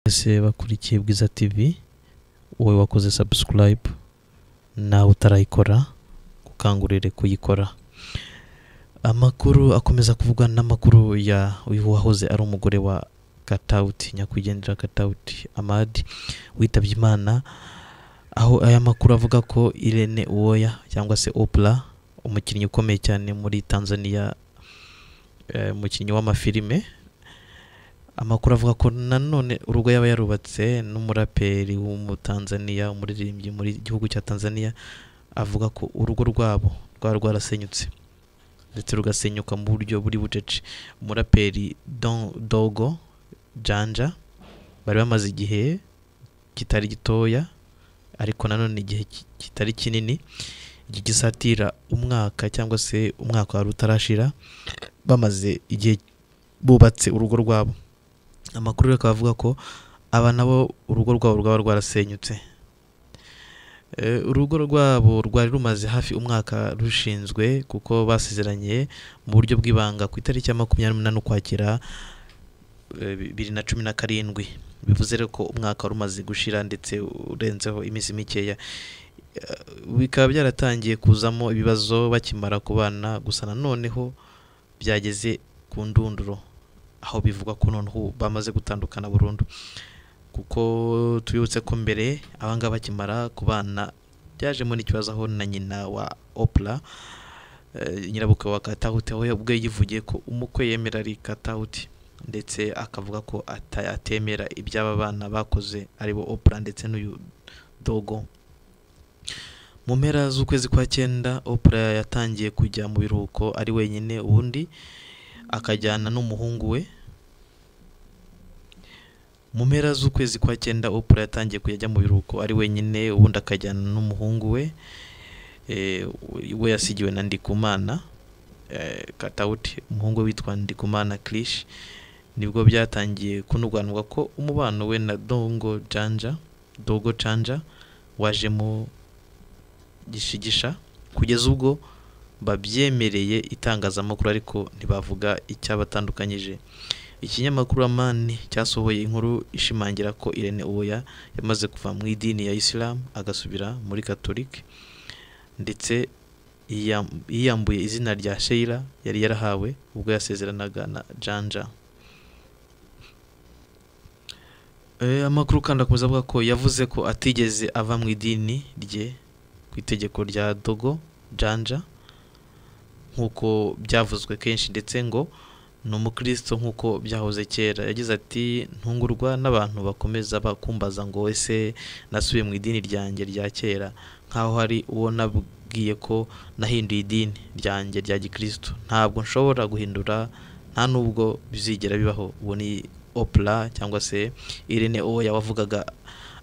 mwese bakurikiye bwiza tivi wowe wakoze sabusikarayibu nawe utarayikora gukangurire kuyikora amakuru akomeza kuvugwa n'amakuru ya uyu wahoze ari umugore wa katawuti nyakwigendera katawuti amadi witabye imana aho aya makuru avuga ko irene uwoya cyangwa se opura umukinnyi ukomeye cyane muri tanzania eh, umukinnyi w'amafilime amakuru avuga ko nanone urugo yaba yarubatse n'umuraperi w'umutanzaniya umuririmbyi muri gihugu cya tanzania avuga ko urugo rwabo rwari rwarasenyutse ndetse rugasenyuka mu buryo buri bucece umuraperi Don- dogo janja bari bamaze igihe kitari gitoya ariko nanone igihe ki- kitari kinini iki gisatira umwaka cyangwa se umwaka wari utarashira bamaze igihe bubatse urugo rwabo amakuru rero akaba avuga ko aba nabo urugo rwabo rwaba rwarasenyutse Eh, urugo rwabo rwari rumaze hafi umwaka rushinzwe kuko basezeranye mu buryo bw'ibanga ku itariki ya makumyabiri n'umunani ukwakira eh, bibiri na cumi na karindwi bivuze rero ko umwaka wari umaze gushira ndetse urenzeho iminsi mikeya bikaba byaratangiye kuzamo ibibazo bakimara kubana gusa nanoneho byageze ku ndunduro aho bivugwa ko noneho bamaze gutandukana burundu kuko tubibutse ko mbere abangaba bakimara kubana byajemo n'ikibazo aho na nyina wa opura nyirabukwe wa katahuti aho ubwe yivugiye ko umukwe yemera ari katahuti ndetse akavuga ko ata- atemera iby'aba bana bakoze aribo opura ndetse n'uyu dogo mu mpera z'ukwezi kwa cyenda opura yatangiye kujya mu biruhuko ari wenyine ubundi akajyana n'umuhungu we mu mpera z'ukwezi kwa cyenda opura yatangiye kujya ajya mu biruhuko ari wenyine ubundi akajyana n'umuhungu we Eh, we yasigiwe na ndikumana eh, katawuti umuhungu we witwa ndikumana kirishi nibwo byatangiye kunurwanirwa ko umubano we na dongo janja dogo janja wajemo gishigisha kugeza ubwo babyemereye itangazamakuru ariko ntibavuga icyabatandukanyije ikinyamakuru amani cyasohoye inkuru ishimangira ko irene uwoya yamaze kuva mu idini ya isilamu agasubira muri katolike ndetse yiyam- yiyambuye izina rya sheila yari yarahawe ubwo yasezeranaga na janja Eh, amakuru kandi akomeza avuga ko yavuze ko atigeze ava mu idini rye ku itegeko rya dogo janja nk'uko byavuzwe kenshi ndetse ngo ni umukristo nk'uko byahoze kera yagize ati ntungurwa n'abantu bakomeza bakumbaza ngo ese nasubiye mu idini ryanjye rya kera nk'aho hari uwo nabwiye ko nahinduye idini ryanjye rya gikristo ntabwo nshobora guhindura nta n'ubwo bizigera bibaho uwo ni opura cyangwa se irene uwo yawavugaga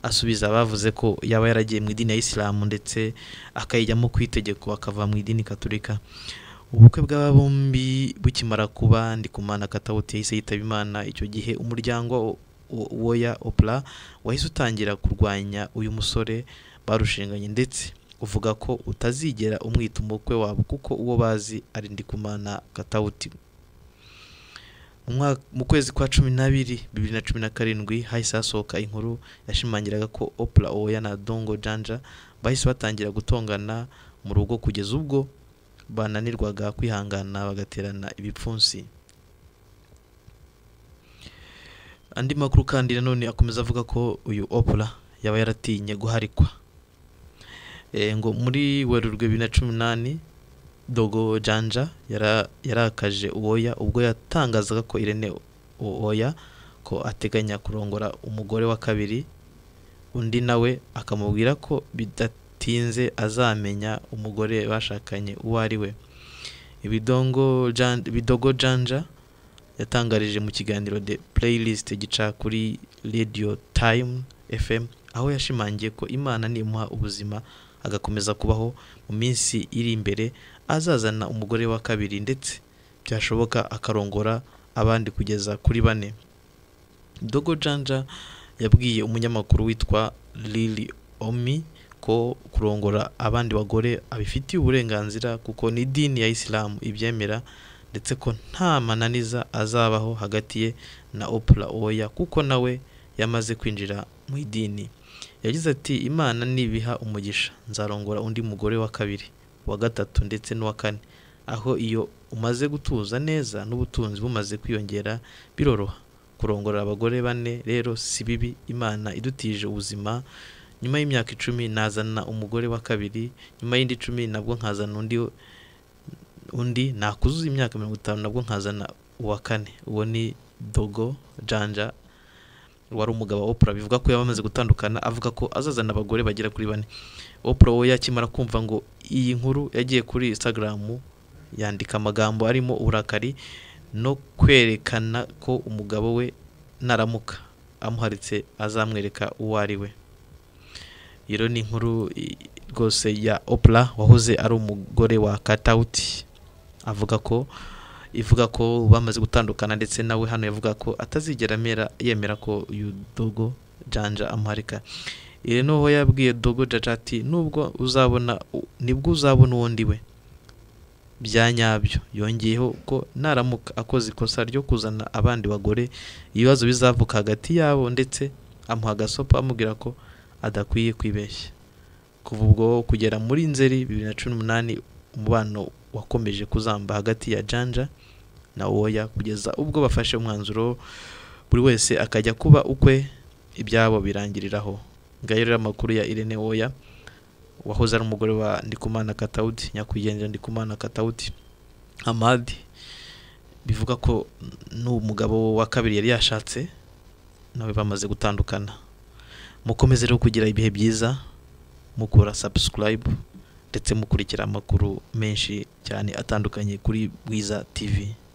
asubiza abavuze ko yaba yaragiye mu idini ya isilamu ndetse akayijyamo ku itegeko akava mu idini gaturika ubukwe bw'aba bombi bukimara kuba ndikumana katawuti yahise yitaba imana icyo gihe umuryango wo- wo- woya opura wahise utangira kurwanya uyu musore barushinganye ndetse uvuga ko utazigera umwita umukwe wabo kuko uwo bazi ari ndikumana katawuti Mu mwaka- mu kwezi kwa cumi n'abiri bibiri na cumi na karindwi hahise hasohoka inkuru yashimangiraga ko opura oya na dongo janja bahise batangira gutongana mu rugo kugeza ubwo bananirwaga kwihangana bagaterana ibipfunsi andi makuru kandi nanone akomeza avuga ko uyu opura yaba yaratinye guharikwa Eh, ngo muri werurwe bibiri na cumi n'umunani dogo janja yara- yarakaje uwoya ubwo yatangazaga ko irene uwoya ko ateganya kurongora umugore wa kabiri undi nawe akamubwira ko bidatinze azamenya umugore bashakanye uwo ari we ibidongo Jan- bidogo janja yatangarije mu kiganiro the playlist gica kuri radio time fm aho yashimangiye ko imana nimuha ubuzima agakomeza kubaho mu minsi iri imbere azazana umugore wa kabiri ndetse byashoboka akarongora abandi kugeza kuri bane dogo janja yabwiye umunyamakuru witwa lili omi ko kurongora abandi bagore abifitiye uburenganzira kuko ni idini ya isilamu ibyemera ndetse ko nta mananiza azabaho hagati ye na opura oya kuko nawe yamaze kwinjira mu idini yagize ati imana nibiha umugisha nzarongora undi mugore wa kabiri wa gatatu ndetse n'uwa kane aho iyo umaze gutuza neza n'ubutunzi bumaze kwiyongera biroroha kurongora abagore bane rero si bibi imana idutije ubuzima nyuma y'imyaka icumi nazana umugore wa kabiri nyuma y'indi icumi nabwo nkazana undi undi nakuzuza imyaka mirongo itanu nabwo nkazana uwa kane uwo ni dogo janja wari umugabo wa opura bivuga ko yabamaze gutandukana avuga ko azazana abagore bagera kuri bane opura we yakimara kumva ngo iyi nkuru yagiye kuri instagram yandika amagambo arimo uburakari no kwerekana ko umugabo we naramuka amuharitse azamwereka uwo ari we iyo ni inkuru i- rwose ya opura wahoze ari umugore wa katawuti avuga ko ivuga ko bamaze gutandukana ndetse nawe hano yavuga ko atazigera amera yemera ko uyu dogo janja amuharika iri ni uwo yabwiye dogo janja ati nubwo uzabona u- nibwo uzabona uwundi we bya nyabyo yongeyeho ko naramuka akoze ikosa ryo kuzana abandi bagore ibibazo bizavuka hagati yabo ndetse amuha agasopo amubwira ko adakwiye kwibeshya kuva ubwo kugera muri nzeri bibiri na cumi n'umunani umubano wakomeje kuzamba hagati ya janja na woya kugeza ubwo bafashe umwanzuro buri wese akajya kuba ukwe ibyabo birangiriraho ngayo rero amakuru ya irene woya wahoze ari umugore wa ndikumana katawuti nyakwigendera ndikumana katawuti amadi bivuga ko n'umugabo wa kabiri yari yashatse nawe bamaze gutandukana mukomeze rero kugira ibihe byiza mukora sabusikarayibu ndetse mukurikira amakuru menshi cyane atandukanye kuri bwiza tivi